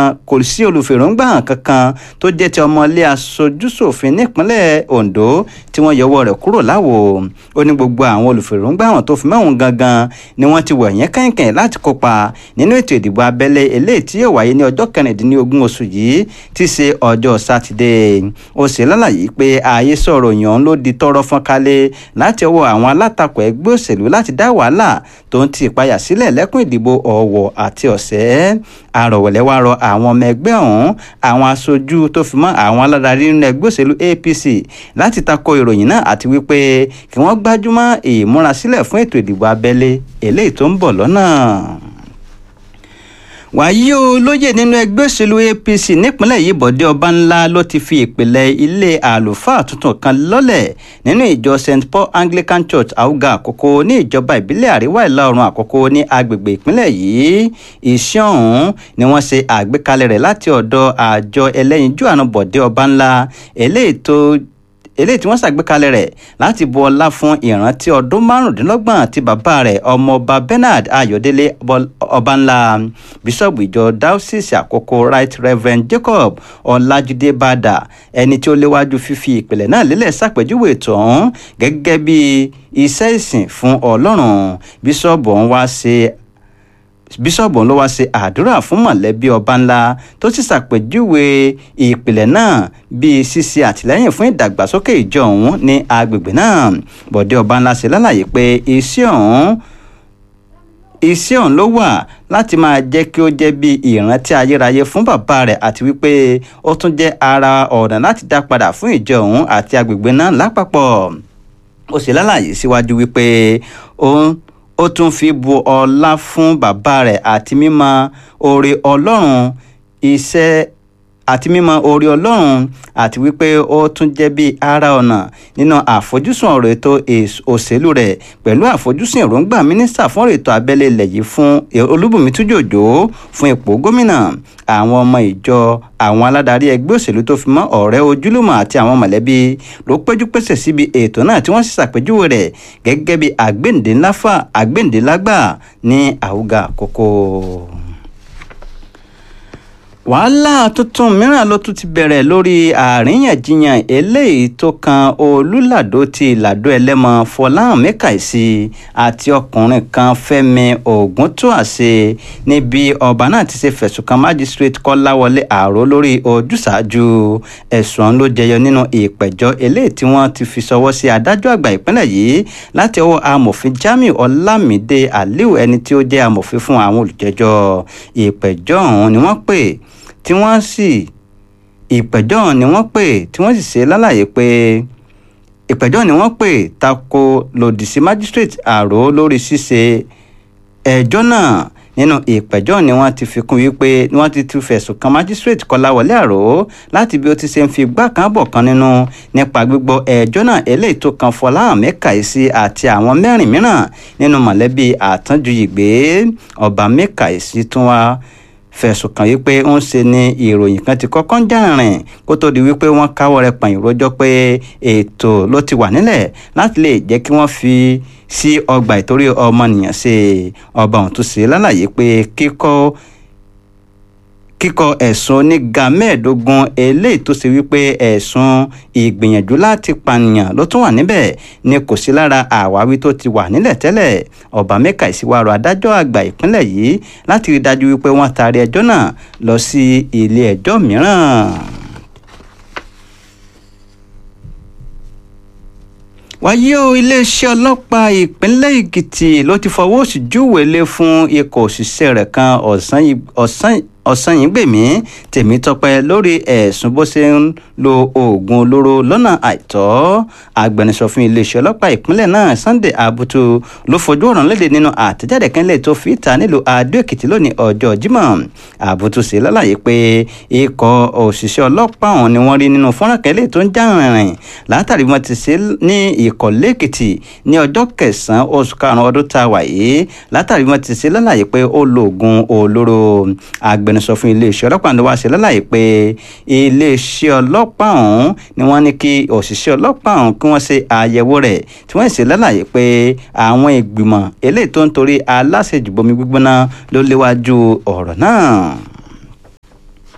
kò sí olùfèròǹgbà hàn kankan tó jẹ́ ti ọmọlé aṣojúṣòfin nípínlẹ̀ Ondo tí wọ́n yọwọ́ rẹ̀ kúrò láwo ó ní gbogbo àwọn olùfèròǹgbà hàn tó fi mẹ́wọ̀n gangan ni wọ́n ti wọ̀ yẹn kẹ́hìnkẹ́hìn láti kópa nínú ètò ìdìbò abẹ́lé eléyìí tí yóò wáyé ní ọjọ́ kẹrìndínlógún oṣù yìí tí ṣe ọjọ́ sátidé ó ṣe lálàyé pé ààyè sọ̀rọ̀ yàn ló di tọrọ fọ́n kálẹ̀ láti ọwọ́ àwọn alátakò ẹgbẹ́ òṣèlú láti dá wàhálà tó ń ti ìpayà sílẹ̀ lẹ́kùn ìdìbò ọ̀wọ̀ àti ọ̀sẹ̀ àrọ̀wẹ̀lẹ̀ wá rọ àwọn ọmọ ẹgbẹ́ ọ̀hún àwọn aṣojú tó fi mọ́ àwọn aládarí nínú ẹgbẹ́ òṣèlú APC láti tako ìròyìn náà àti wípé kí wọ́n gbájúmọ́ ìmúrasílẹ̀ fún ètò ìdìbò abẹ́lé eléyìí tó ń bọ̀ lọ́nà wàyí o lóye nínú ẹgbẹ́ òṣèlú APC nípínlẹ̀ yìí Bọ̀dé Ọbánlá ló ti fi ìpìlẹ̀ ilé àlùfáà tuntun kan lọ́lẹ̀ nínú ìjọ St Paul Anglican Church Àwùgà Àkókò ní ìjọba ìbílẹ̀ àríwá ìlà oòrùn Àkókò ní agbègbè ìpínlẹ̀ yìí iṣẹ́ ọ̀hún ni wọ́n ṣe àgbékalẹ̀ rẹ̀ láti ọ̀dọ̀ àjọ ẹlẹ́yinjú àánú Bọ̀dé Ọbánlá eléyìí tó eléyìí tí wọ́n ṣàgbékalẹ̀ rẹ̀ láti bu ọlá fún ìrántí ọdún márùndínlọ́gbọ̀n tí bàbá rẹ̀ ọmọọba Bernard Ayọ̀délé Ọbánlá bíṣọ̀bù ìjọ diocese àkókò right reverend Jacob Ọlájídé Bàdà ẹni tí ó léwájú fífi ìpìlẹ̀ náà lélẹ̀ ṣàpèjúwe ètò ọ̀hún gẹ́gẹ́ bí iṣẹ́ ìsìn fún Ọlọ́run bíṣọ̀bù ọ̀hún wá ṣe bíṣọ̀bù ló wá ṣe àdúrà fún mọ̀lẹ́bí Ọbánlá tó sì ṣàpèjúwe ìpìlẹ̀ náà bíi ṣíṣe àtìlẹ́yìn fún ìdàgbàsókè ìjọ ọ̀hún ní agbègbè náà Bọ̀dé Ọbánlá ṣe lálàyé pé iṣẹ́ ọ̀hún iṣẹ́ ọ̀hún ló wà láti máa jẹ́ kí ó jẹ́ bí ìrántí ayérayé fún bàbá rẹ̀ àti wípé ó tún jẹ́ ara ọ̀nà láti dá padà fún ìjọ ọ̀hún àti agbègbè náà lápapọ̀ ó ṣe lálàyé síwájú wípé òun ó tún fi bu ọlá fún bàbá rẹ̀ àti mímọ̀ oore ọlọ́run iṣẹ́ àti mímọ̀ oore ọlọ́run àti wípé ó tún jẹ́ bí ara ọ̀nà nínú àfojúsùn ọ̀rọ̀ ètò òṣèlú rẹ̀ pẹ̀lú àfojúsùn èròǹgbà mínísítà fún ọ̀rọ̀ ètò abẹ́lé ilẹ̀ yìí fún olúbùnmi tújòjò fún ipò gómìnà àwọn ọmọ ìjọ àwọn aládarí ẹgbẹ́ òṣèlú tó fi mọ́ ọ̀rẹ́ ojúlùmọ̀ àti àwọn mọ̀lẹ́bí ló péjú pésẹ̀ síbi ètò náà tí wọ́n sì ṣàpèjúwe rẹ̀ gẹ́gẹ́ bí àgbéǹdéláfà àgbéǹdélágbà ní àwùgà àkókò wàhálà tuntun mìíràn ló tún ti bẹ̀rẹ̀ lórí àríyànjiyàn eléyìí tó kan olùlàdó ti ìlàdó ẹlẹ́mọ fọláhàn mẹ́kàìsí àti ọkùnrin kan fẹ́mi ògúntúàṣe níbi ọba náà ti ṣe fẹ̀sùn kan májísírèètì kọ́láwọlé àró lórí ojúṣàájú ẹ̀sùn ló jẹyọ nínú ìpẹ̀jọ́ eléyìí tí wọ́n ti fi ṣọwọ́ sí adájọ́ àgbà ìpínlẹ̀ yìí láti ọwọ́ amòfin jamiu ọlámídé aliu ẹni tí ó jẹ́ amòfin fún àwọn olùjẹ́jọ́ ìpẹ̀jọ́ ọ̀hún ni wọ́n pè tí wọ́n sì ìpẹ̀jọ́ ni wọ́n pè tí wọ́n sì ṣe lálàyé pé ìpẹ̀jọ́ ni wọ́n pè tako lòdì sí magistrate àrò lórí ṣíṣe ẹjọ́ náà nínú ìpẹ̀jọ́ ni wọ́n ti fi kún wípé wọ́n ti tún fẹ̀sùn kan magistrate kọláwọlé àrò láti bí ó ti ṣe ń fi gbá kan bọ̀ kan nínú nípa gbígbọ́ ẹjọ́ náà eléyìí tó kan fọláhàn mẹ́kàísí àti àwọn mẹ́rin mìíràn nínú mọ̀lẹ́bí àtànjúyìgbé ọba mẹ́kàísí tún wá fẹ̀sùn kàn wípé ń ṣe ni ìròyìn kan ti kọ́kọ́ ń jàrìn kó tó di wípé wọ́n káwọ́ rẹ̀ pààyàn rojọ́ pé ètò ló ti wà nílẹ̀ láti lè jẹ́ kí wọ́n fi sí ọgbà ìtorí ọmọnìyàn ṣe ọba ọ̀hún tó ṣe lálàyé pé kíkọ́ kíkọ ẹ̀sùn oníga mẹ́ẹ̀ẹ́dógún eléyìí tó ṣe wípé ẹ̀sùn ìgbìyànjú láti pànìyàn ló tún wà níbẹ̀ ni kò sí lára àwáwí tó ti wà nílẹ̀ tẹ́lẹ̀ ọba mẹ́ka ìsíwárò adájọ́ àgbà ìpínlẹ̀ yìí láti rí dájú wípé wọ́n taari ẹjọ́ náà lọ sí ilé ẹjọ́ mìíràn. wáyé o iléeṣẹ́ ọlọ́pàá ìpínlẹ̀ èkìtì ló ti fọwọ́ sí júwèlé fún ikọ̀ òṣìṣẹ́ rẹ̀ kan ọ̀sán ọ̀sányìngbèmí tèmítọ́pẹ́ lórí ẹ̀sùn bó ṣe ń lo oògùn olóró lọ́nà àìtọ́ agbẹnusọ fún iléeṣẹ́ ọlọ́pàá ìpínlẹ̀ náà sunday abutu ló fojú ọ̀ràn léde nínú àtẹ̀jáde kẹ́lẹ́ tó fi ta nílùú adó èkìtì lónìí ọjọ́ jímọ̀ abutu ṣe lálàyé pé ikọ̀ òṣìṣẹ́ ọlọ́pàá ọ̀hún ni wọ́n rí nínú fọ́nrán kẹ́lẹ́ tó ń já rìnrìn látàrí wọn ti ṣe ní ìkọ̀lé èkìtì ní ọjọ́ kẹsàn-án oṣù karùn-ún ọdún tá a wà yìí látàrí wọn ti ṣe lálàyé pé ó lo oògùn olóró agbẹnusọ fún iléeṣẹ́ ọlọ́pàá ló wá ṣe lálàyé pé iléeṣẹ́ ọlọ́pàá ọ̀hún ni wọ́n ní kí òṣìṣẹ́ ọlọ́pàá ọ̀hún kí wọ́n ṣe àyẹ̀wò rẹ̀ tí wọ́n ṣe lálàyé pé àwọn ìgbìmọ̀ eléyìí tó ń torí aláṣejùbomi gbígbóná ló léwájú ọ̀rọ̀ náà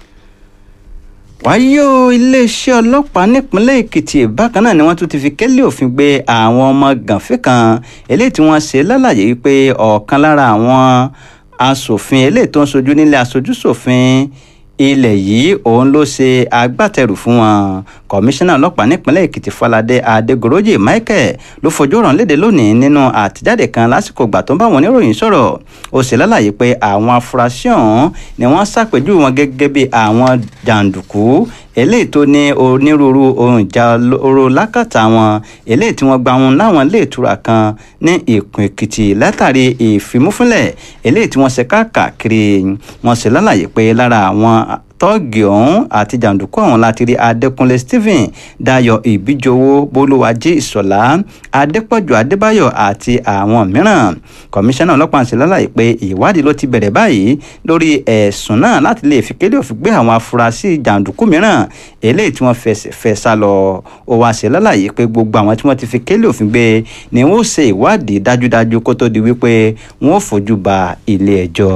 wáyé o iléeṣẹ́ ọlọ́pàá nípínlẹ̀ èkìtì bákan náà ni wọ́n tún ti fi kélé òfin gbé àwọn ọmọ gànfẹ́ kan eléyìí tí wọ́n ṣe lálàyé wípé ọ̀kan lára àwọn asòfin eléyìí tó ń sojú nílé aṣojú ṣòfin ilẹ̀ yìí òun ló ṣe agbátẹrù fún wọn kọmíṣánná ọlọ́pàá nípínlẹ̀ èkìtì falade adégorójì michael ló fojú ọ̀ràn léde lónìí nínú àtijáde kan lásìkò ìgbà tó ń bá wọn oníròyìn sọ̀rọ̀ ó sì lálàyé pé àwọn afurasí ọ̀hún ni wọ́n ṣàpèjúwe wọn gẹ́gẹ́ bí àwọn jàǹdùkú eléyìí tó ní onírúurú ohun ìjà oró lákàtà wọn eléyìí tí wọ́n gba wọn láwọn ilé ìtura kan ní ìkùn èkìtì látàrí ìfimúfúnlẹ̀ eléyìí tí wọ́n ṣe káàkiri wọ́n sì lálàyé pé lára àwọn tọ́ọ̀gì ọ̀hún àti jàǹdùkú ọ̀hún láti rí adékúnlé stephen dayo ìbíjowó bolúwájí ìṣọ̀lá adépọ̀jù adébáyọ̀ àti àwọn mìíràn kọmíṣánná ọlọ́pàá ṣe lálàyé pé ìwádìí ló ti bẹ̀rẹ̀ báyìí lórí ẹ̀sùn náà láti lè fi kélé òfin gbé àwọn afurasí jàǹdùkú mìíràn eléyìí tí wọ́n fẹ́ sá lọ ó wá ṣe lálàyé pé gbogbo àwọn tí wọ́n ti fi kélé òfin gbé ni wọ́n ṣe ìwádìí dájúdájú kó tó di wípé wọ́n fojú ba ilé ẹjọ́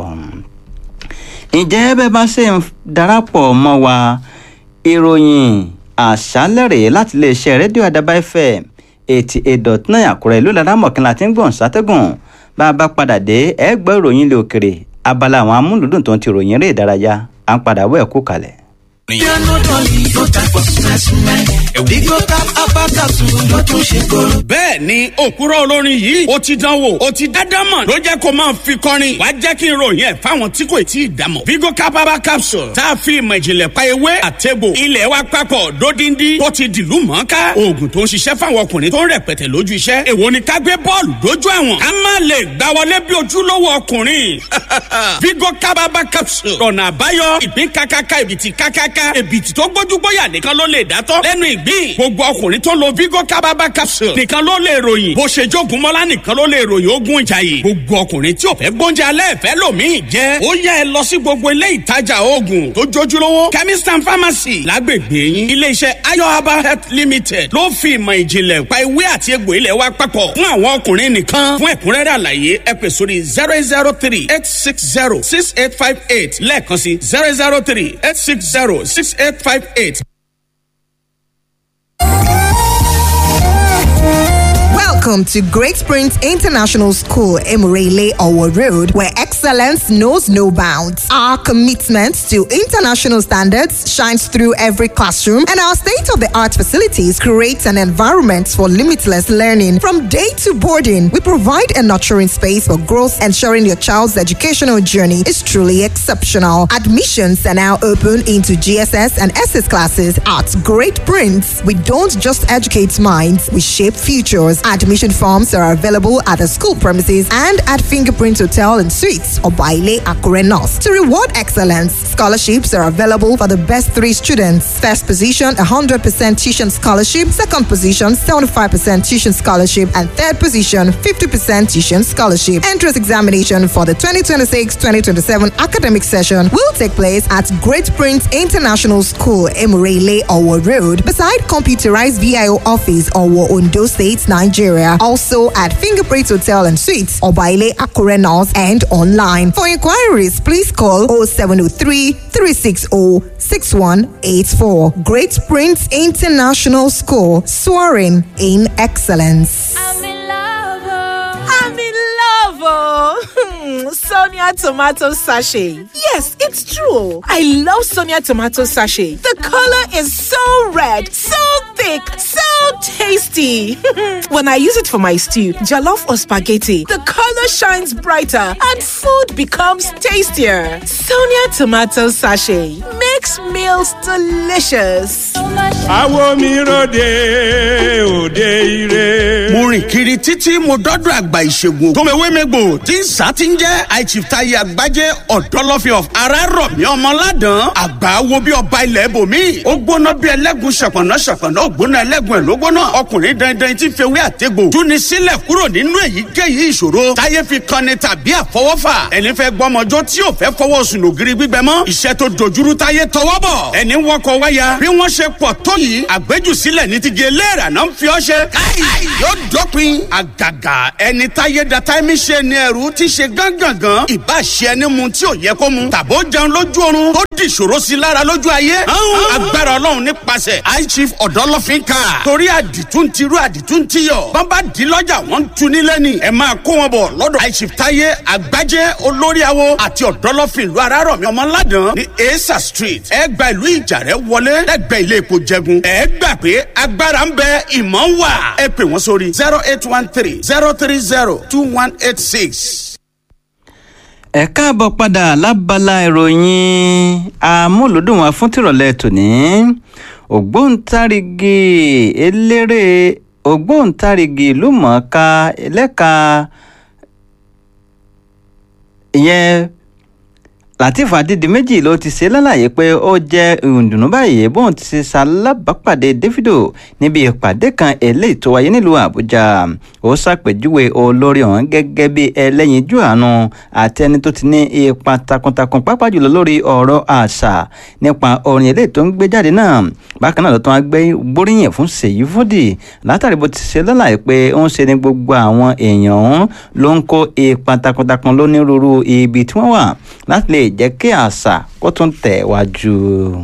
ǹjẹ́ bẹ́ẹ̀ bá ṣe ń darapọ̀ mọ́ wa ìròyìn àṣálẹ̀ rèé láti iléeṣẹ́ rédíò àdàbà fm eighty eight dot nine àkúrẹ́ ìlú laramọ̀kìnlá tí ń gbọ̀n sátẹ́gùn bá a bá padà dé ẹ gbọ́ ìròyìn ilé òkèrè abala àwọn amúlùdùn tó ń ti ròyìn eré ìdárayá à ń padà wọ́ ẹ̀kú kalẹ̀. bẹ́ẹ̀ ni òkúrọ̀ olórin yìí ó ti dánwò ó ti dádámọ̀ ló jẹ́ kó máa fi kọrin wàá jẹ́ kí n ròyìn ẹ̀ fáwọn tí kò tí ì dámọ̀. vigo capaba capsule tá a fi ìmọ̀ ìjìnlẹ̀ pa ewé àtẹ̀bò ilẹ̀ wa papọ̀ dódindi tó ti dìlú mọ́ká oògùn tó ń ṣiṣẹ́ fáwọn ọkùnrin tó ń rẹpẹtẹ lójú iṣẹ́ èwo ni ká gbé bọ́ọ̀lù dójú àwọn ká má lè gbá wọlé bí ojúlówó ọkùnrin vigo capaba capsule ọ̀nà àbáyọ ìpín kákáká ìbìtì kákáká èbìtì tó gbójúgbóyà nìkan ló lè dátọ́ lẹ́nu ìgbín gbogbo ọkùnrin tó lo vigo kábàbà capsule nìkan ló lè ròyìn bó ṣe jogun mọ́lá nìkan ló lè ròyìn ogun ìjàyè gbogbo ọkùnrin tí ò fẹ́ gbóúnjẹ alẹ́ ìfẹ́ lòmíì jẹ́ ó yẹ ẹ lọ sí gbogbo ilé ìtajà oògùn tó jójúlówó chemist and pharmacy lágbègbè yín iléeṣẹ́ ayoaba health limited ló fi ìmọ̀ ìjìnlẹ̀ pa ewé àti egbò ilẹ̀ wa papọ̀ fún àwọn ọkùnrin nìkan fún ẹ̀kúnrẹ́rẹ́ àlàyé ẹ pè sórí zero eight zero three eight six zero six eight five eight lẹ́ẹ̀kan sí zero zero three eight six zero six eight five eight. Welcome to Great Springs International School, Emurele Owo Road, where excellence knows no bounds. Our commitment to international standards shines through every classroom, and our state of the art facilities create an environment for limitless learning. From day to boarding, we provide a nurturing space for growth, ensuring your child's educational journey is truly exceptional. Admissions are now open into GSS and SS classes at Great Prince. We don't just educate minds, we shape futures. Admission forms are available at the school premises and at Fingerprint Hotel and Suites or Baile Akure North. To reward excellence, scholarships are available for the best three students. First position, 100% tuition scholarship. Second position, 75% tuition scholarship. And third position, 50% tuition scholarship. Entrance examination for the 2026-2027 academic session will take place at Great Prince International School, Emurele, Owo Road, beside computerized VIO office, Owo, Ondo State, Nigeria. Also at Fingerprint Hotel and Suites, Obaile Akure North, and online. For inquiries, please call 0703 360 6184. Great Prince International School, soaring in excellence. I'm in love. Oh. I'm in love. Oh. Sonia tomato sachet. Yes, it's true. I love Sonia tomato sachet. The color is so red, so thick, so tasty. when I use it for my stew, jollof or spaghetti, the color shines brighter and food becomes tastier. Sonia tomato sachet makes meals delicious. Àwo mi ròde òde ire. mo rìn kiri títí mo dọ́dọ̀ àgbà ìṣègùn tòmẹ̀wémẹ́gbò tí ń sá ti ń jẹ́ àìchìftayi àgbájé ọ̀dọ́lọ́fẹ́ of ara rọ̀ mí ọmọládàn àgbà wo bí ọba ilẹ̀ bòmí ó gbóná bí ẹlẹ́gùn ṣàpọ̀nà ṣàpọ̀nà ó gbóná ẹlẹ́gùn ẹ̀ ló gbóná ọkùnrin dandan tí fewé àtẹ́gbò túni sílẹ̀ kúrò nínú èyíkéyìí ìṣòro táyé fi kanni tàbí àfọwọ́fà ẹni fẹ́ gbọ́mọjọ́ tí ò fẹ́ fọwọ́ sùn lògiri gbígbẹ mọ́ iṣẹ́ tó dojúrú táyé tọwọ́ bọ̀ ẹni wọkọ̀ wáyà bí wọ́n ṣe pọ̀ tó yìí àgbéjù sílẹ̀ ní ti gé léèrà náà ń fi ọ́ ṣe káì yóò dópin dópin àgàgà ẹni táyé da táìmì ṣe ni ẹrù ti ṣe gángangan ìbá ṣe ẹni mu tí ò yẹ kó mu tàbó jẹun lójú oorun tó di ìṣòro sí lára lójú ayé agbára ọlọ́run nípasẹ̀ high chief ọ̀dọ́lọ́fín ká torí àdìtú ń tirú àdìtú ń tiyọ̀ bàbá di lọ́jà wọ́n ń tu nílẹ̀ ni ẹ máa kó wọn bọ̀ lọ́dọ̀ high chief táyé àgbájẹ́ olórí awo àti ọ̀dọ́lọ́fín ìlú arárọ̀mí ọmọládàn ní esa street ẹ gba ìlú ìjàrẹ́ wọlé lẹ́gbẹ̀ẹ́ ilé epo jẹgun ẹ gbà pé agbára ń bẹ ìmọ̀ ń wà ẹ pè wọ́n sórí zero eight one three zero three zero two one eight six. ẹ káàbọ̀ padà lábala ìròyìn amúlùdùn wa fún tìrọ̀lẹ́ tòní ògbóǹtarìgì eléré ògbóǹtarìgì ìlú mọ̀ọ́ká ẹlẹ́ka ìyẹn latif adédìméjì ló ti ṣe lálàyé pé ó jẹ́ ìdùnnú báyìí bóun ti ṣe ṣalábàápàdé davido níbi ìpàdé kan eléyìí tó wáyé nílùú àbújá ó ṣàpèjúwe olórí ọ̀hún gẹ́gẹ́ bí ẹlẹ́yinjú àánú àti ẹni tó ti ní ipa takuntakun pàápàá jùlọ lórí ọ̀rọ̀ àṣà nípa orin eléyìí tó ń gbé jáde náà bákan náà ló tún wá gbé gbóríyìn fún ṣèyí fúdì látàrí bó ti ṣe lálàyé pé ó ń ṣe ní gbogbo àwọn èèyàn ọ̀hún ló ń kó ipa takuntakun lónírúurú ibi tí wọ́n wà láti lè jẹ́ kí àṣà kó tún tẹ̀ wájú.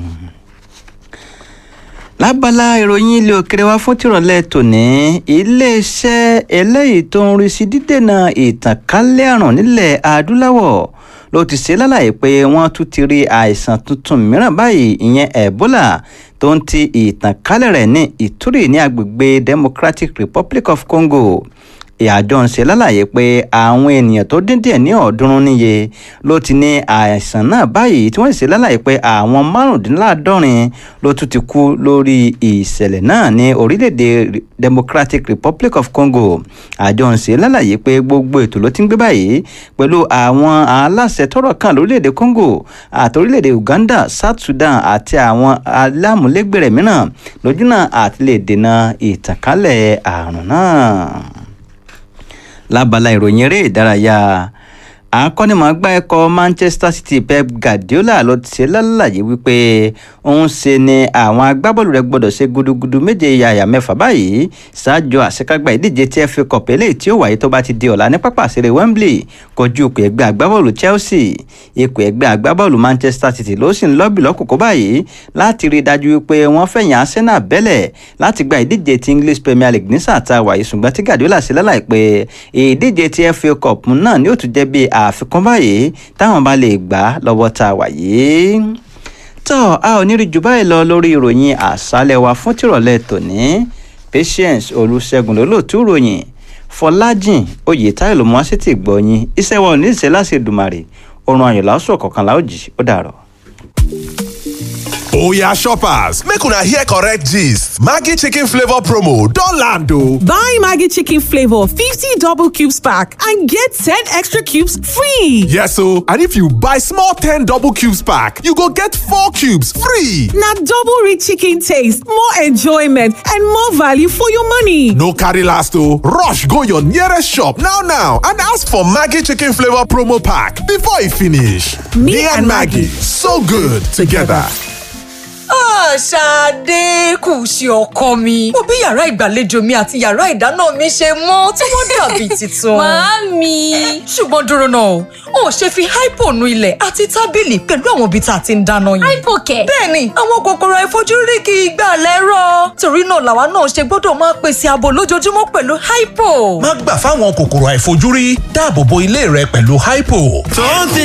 lábala ìròyìn ilé òkèrè wa fún tìrọ̀lẹ́ tòní iléeṣẹ́ eléyìí tó ń rí sí dídènà ìtànkálẹ̀ àrùn nílẹ̀ adúláwọ̀ ló ti ṣe lálàyé pé wọ́n tún ti rí àìsàn tuntun mìíràn báyìí ìyẹn ebola tó ń ti ìtànkálẹ̀ rẹ̀ ní ìtúrì ní agbègbè democratic republic of congo ìyàjọ ń ṣe lálàyé pé àwọn ènìyàn tó dín díẹ̀ ní ọ̀ọ́dúnrún níye ló ti ní àìsàn náà báyìí tí wọ́n sì ṣe lálàyé pé àwọn márùndínláàádọ́rin ló tún ti kú lórí ìṣẹ̀lẹ̀ náà ní orílẹ̀-èdè democratic republic of congo àjọ ń ṣe lálàyé pé gbogbo ètò ló ti ń gbé báyìí pẹ̀lú àwọn aláṣẹ tọ́rọ̀ kàn lórílẹ̀-èdè congo àti orílẹ̀-èdè uganda south sudan àti àwọn alámúlégbèrè mìíràn lójúnà àti lè dènà ìtànkálẹ̀ àrùn náà lábala ìròyìn eré ìdárayá akọ́nimọ̀ọ́gbá ẹ̀kọ́ manchester city pep guardiola ló ti ṣe lálàyé wípé òun ṣe ni àwọn agbábọ́ọ̀lù rẹ̀ gbọ́dọ̀ ṣe gudugudu méje yàyà mẹ́fà báyìí ṣáájú àṣekágbá ìdíje tí fa cup eléyìí tí ó wáyé tó bá ti di ọ̀la ní pápá àṣírí wembley kojú ipò ẹgbẹ́ agbábọ́ọ̀lù chelsea ipò ẹgbẹ́ agbábọ́ọ̀lù manchester city ló sì ń lọ́bì lọ́kòkó báyìí láti rí i dájú wípé wọ́n fẹ̀yìn arsenal bẹ́lẹ̀ láti gba ìdíje ti english premier league ní sáà tá a wáyé ṣùgbọ́n tí guardiola ṣe lálàyé pé ìdíje ti fa cup náà ni ó tún jẹ́ bíi àfikún báyìí táwọn bá lè gbà lọ́wọ́ tá a wà yìí. tó a ò ní rí jù báyìí lọ lórí ìròyìn àṣálẹ̀ wa fún tìrọ̀lẹ́ tòní patience olùṣègùn lólóòtú ròyìn fọlájìn oyètáyọ̀ ló mú wá sí ti gbọ̀yìn iṣẹ́ wa ò ní ìṣe láti dùmàrè oorun ayọ̀ lásùn ọ̀kọ̀ọ̀kan láòjì ó dàrọ̀. Oya shoppers, make una hear correct gist. Maggi chicken flavor promo don land o. Buy Maggi chicken flavor 50 double cubes pack and get 10 extra cubes free. Yes o, and if you buy small 10 double cubes pack, you go get 4 cubes free. Na double rich chicken taste, more enjoyment and more value for your money. No carry last o, rush go your nearest shop now now and ask for Maggi chicken flavor promo pack before e finish. Me, and Maggie, so good together. Ṣadé kù sí ọkọ mi. Mo bí yàrá ìgbàlejò mi àti yàrá ìdáná mi ṣe mọ́ tí wọ́n dàbí tuntun. Màámi. Ṣùgbọ́n dúró náà, o ò ṣe fi hypo nu ilẹ̀ àti tábìlì pẹ̀lú àwọn ibi tá a ti ń dáná yìí. Hypo kẹ̀. Bẹ́ẹ̀ni, àwọn kòkòrò àìfojúrí kì í gbà lẹ́rọ̀. Torí náà làwa náà ṣe gbọ́dọ̀ máa pèsè ààbò lójoojúmọ́ pẹ̀lú hypo. má gbà fáwọn kòkòrò àìfojúrí dáàbò bo ilé rẹ pẹ̀lú hypo. tó ń ti